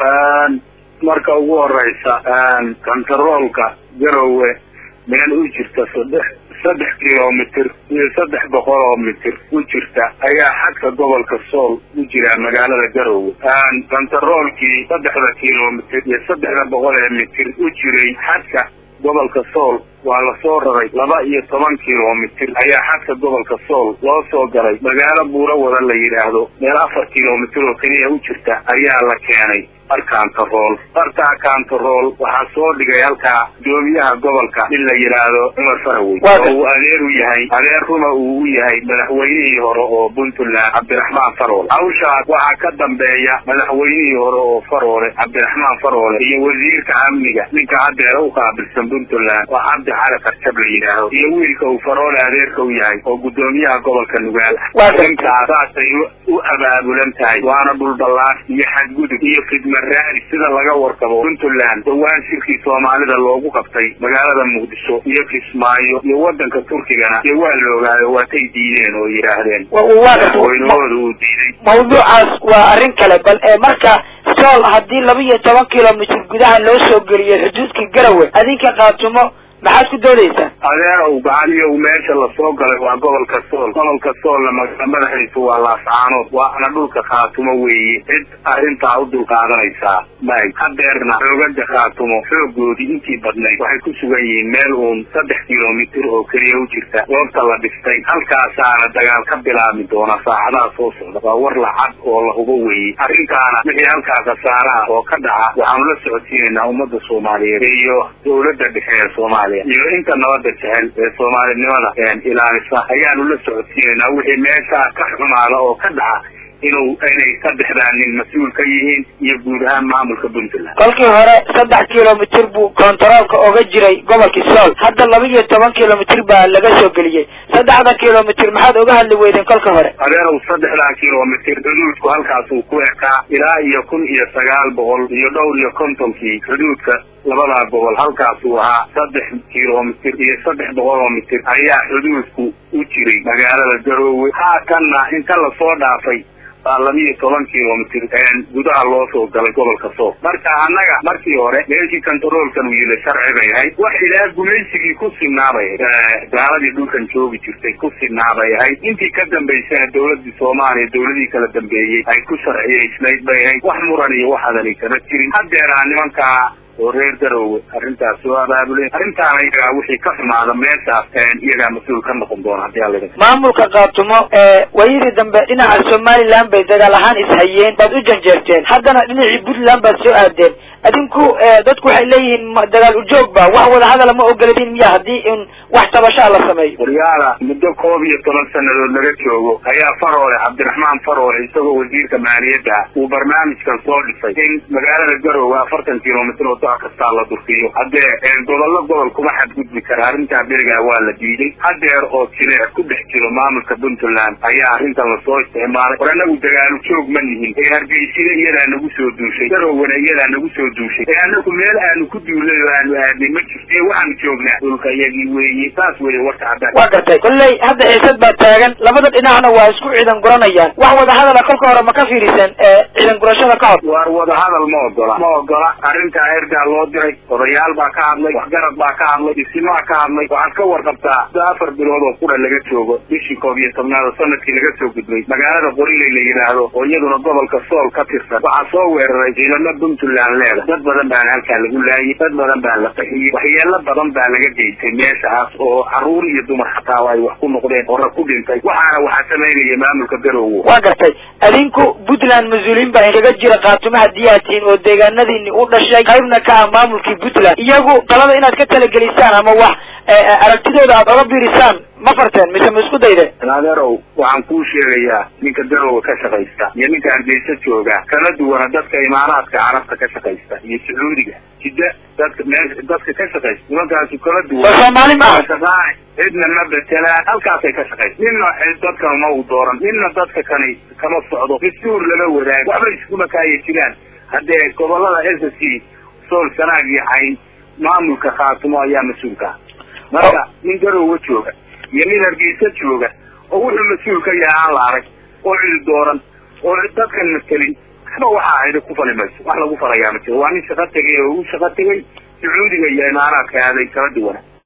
marka ugu horeysa kontaroolka garowe meel u jirta saddex saddex kilomitr iyo saddex boqol oo mitir u jirta ayaa xadka gobolka sool u jira magaalada garowe kontaroolkii saddexda kilomitr iyo saddexda boqol ee mitir u jiray xadka gobolka sool waa lasoo raray laba iyo toban kilomitr ayaa xadka gobolka sool loo soo galay magaalo buuro wada la yidhaahdo meel afar kilomitr oo keliya u jirta ayaa la keenay arkantarool bartaa kantarool waxaa soo dhigay halkaa gudoomiyaha gobolka in la yidhaahdo cumar farawey oo uu adeer u yahay adeer ruma uu u yahay madaxweynihii hore oo puntland cabdiraxmaan faroole hawshaas waxaa ka dambeeya madaxweynihii hore oo faroole cabdiraxmaan faroole iyo wasiirka amniga ninka haddeer u qaabilsan puntland oo cabdi cali karjab la yidhaahdo iyo wiilka uu faroole adeerka u yahay oo gudoomiyaha gobolka nugaal arrintaas saasay u abaabulan tahay waana dhulballaas iyo xadgudub iyo khidma raali sida laga warqabo puntland dhawaan shirkii soomaalida loogu qabtay magaalada muqdisho iyo kismaayo iyo wadanka turkigana dee waa la ogaayo waatay diideen oo yidhaahdeen madaxweynahooda uu diiday mawduucaas waa arrin kale bal marka sool haddii laba iyo toban kilomitr gudaha loo soo geliyo xuduudka garawe adinka qaatumo maxaad ku doodaysaan adeerow gacaliyow meesha lasoo galay waa gobolka sool gobolka soolna magaala madaxiisu waa laascaanood waana dhulka khaatumo weeye cid arrintaa u dulqaadanaysaa may hadeerna xoogaga khaatumo xoogoodii intii badnayd waxay ku sugan yihiin meel uun saddex kilomitr oo keliya u jirta goobta la dhistay halkaasaana dagaal ka bilaabmi doona saacadaha soo socda waa war lacad oo la hubo weeye arrintaana wixii halkaa khasaare ah oo ka dhaca waxaanu la socodsiinaynaa ummadda soomaaliyeed iyo dawladda dhexe ee soomaaliya iyo inta nabada jecel ee soomaalinimada ilaalisa ayaanu la socodsiinaynaa wixii meeshaa ka xumaada oo ka dhaca inuu inay saddexdaa nin mas-uul ka yihiin iyo guud ahaan maamulka puntland kolkii hore saddex kilomitr buu kontaroolka oga jiray gobolkii sool hadda laba iyo toban kilomitr baa laga soo geliyey saddexda kilomitr maxaad oga hadli weydeen kolka hore adeerow saddexdaa kilomitr xuduudku halkaasuu ku ekaa ilaa iyo kun iyo sagaal boqol iyo dhowr iyo kontonkii xuduudka labadaa gobol halkaasuu ahaa saddex kilomitr iyo saddex boqol oo mitir ayaa xuduudku u jiray magaalada garoowe haatanna inta lasoo dhaafay baa labiiyo toban kilomitr gudaha loo soo galay gobolka sool marka annaga markii hore meeshii kontaroolkan uu yila sharci bay ahayd wax ilaa gumaysigii ku sinaabay gaaladii dhulkan joogi jirtay ku sinaabay ahayd intii ka dambaysana dawladii soomaaliya dawladii kala dambeeyey ay ku sharciyaysnayd bay ahayd wax muran iyo waxaadani kama jirin haddeeraa nimankaa oo reer garowe arrintaas soo abaabulen arrintaana iyagaa wixii ka xumaada meeshaas iyagaa mas-uul ka noqon doona hadii alla maamulka kaatumo waayadii dambe dhinaca somaliland bay dagaal ahaan ishayeen baad u janjeerteen haddana dhinacii puntland baad soo aadeen adinku dadku waxay leeyihiin dagaal ujoog ba wax wadahadala ma ogoladin miya haddii in wax tabashaa la sameeyo waryaala muddo koob iyo toban sanadood laga joogo ayaa faroole cabdiraxmaan faroole isagoo wasiirka maaliyadda uu barnaamijkan soo dhisay in magaalada garowe afartan kilomitr oo doc kastaa la durkiyo haddee gobollo gobol kuma xadgudbi kara arrintaa berigaa waa la diiday hadeer oo jileec ku dhex jiro maamulka puntland ayaa arrintan lasoo isticmaalay war anagu dagaalu joog ma nihin ee hargeysina iyadaa nagu soo duushay garowena iyadaa nagu soo duushay ee anagu meel aanu ku duulay oo aanu aadnay ma jirto ee waxaanu joognaa dhulka iyagii weeye saas weeye warka haddaan waa gartay kolley hadda xiisad baa taagan labada dhinacna waa isku ciidan guranayaan wax wadahadala kolka hore ma ka fiirisan ciidan gurashada ka hor waar wadahadal ma ogola ma ogola arrintaa ergaa loo diray odayaal baa ka hadlay waxgarad baa ka hadlay isimaa ka hadlay waxaad ka warqabtaa da afar bilood oo qura laga joogo bishii koob iyo tobnaad oo sanadkii laga soo gudbay magaalada qoriley la yidhaahdo oo iyaduna gobolka sool ka tirsan waxaa soo weeraray ciidamo puntland leeda dad badan baana halkaa lagu laayay dad badan baa la qaxiyey waxyeelo badan baa laga geystay meeshaas oo caruur iyo dumar xataa ay wax ku noqdeen oo rag ku dhintay waxaana waxaa samaynaya maamulka garowe waa gartay adinku puntland mas-uuliyiin baa inaga jira kaatumo haddii aad tihiin oo deegaanadiini u dhashay qaybna ka ah maamulkii puntland iyagu talada inaad ka talagelisaan ama wax aragtidooda aad oga biirisaan ma farteen mise ma isku daydeen adeerow waxaan kuu sheegayaa ninka garowe ka shaqaysta iyo ninka hargeysa jooga kala duwana dadka imaaraadka carabta ka shaqaysta iyo sacuudiga jidda dadka meesha dadka ka shaqaysta nimankaasu kala duwan soo soomaali maaha shaqaa cidna ma betelaan halkaasay ka shaqaysta ninna dadkan ma u dooran ninna dadka kani kama socdo dastuur lama wadaago waxba iskuma kaaya jiraan haddee gobolada s c sool sanaag iyo cayn maamulka khaatumo ayaa mas-uulka marka nin garowe jooga iyo nin hargeysa jooga oo wuxuu mas-uul ka yahay aan la arag oo cid dooran oo dadkan matelin waxba waxa ahayda ku fali mayso wax lagu falayaa ma jiro waa nin shaqo tegay oo u shaqo tegay sacuudiga iyo imaaraadka aaday kala duwana